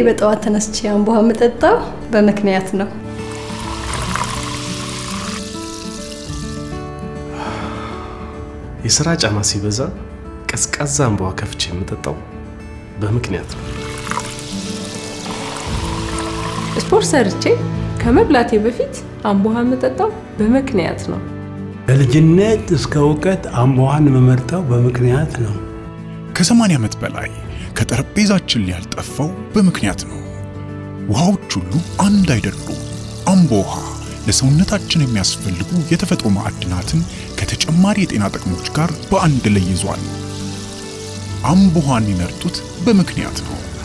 በጠዋት ተነስቼ አምቦ ውሃ የምጠጣው በምክንያት ነው። የሥራ ጫና ሲበዛ ቀዝቃዛ አምቧ ከፍቼ የምጠጣው በምክንያት ነው። ስፖርት ሰርቼ ከመብላቴ በፊት አምቦ ውሃ የምጠጣው በምክንያት ነው። ከልጅነት እስከ እውቀት አምቦ ውሃን የምመርጠው በምክንያት ነው። ከ80 ዓመት በላይ ከጠረጴዛችን ላይ ያልጠፋው በምክንያት ነው። ውሃዎች ሁሉ አንድ አይደሉም። አምቦ ውሃ ለሰውነታችን የሚያስፈልጉ የተፈጥሮ ማዕድናትን ከተጨማሪ የጤና ጥቅሞች ጋር በአንድ ላይ ይዟል። አምቦ ውሃን የሚመርጡት በምክንያት ነው።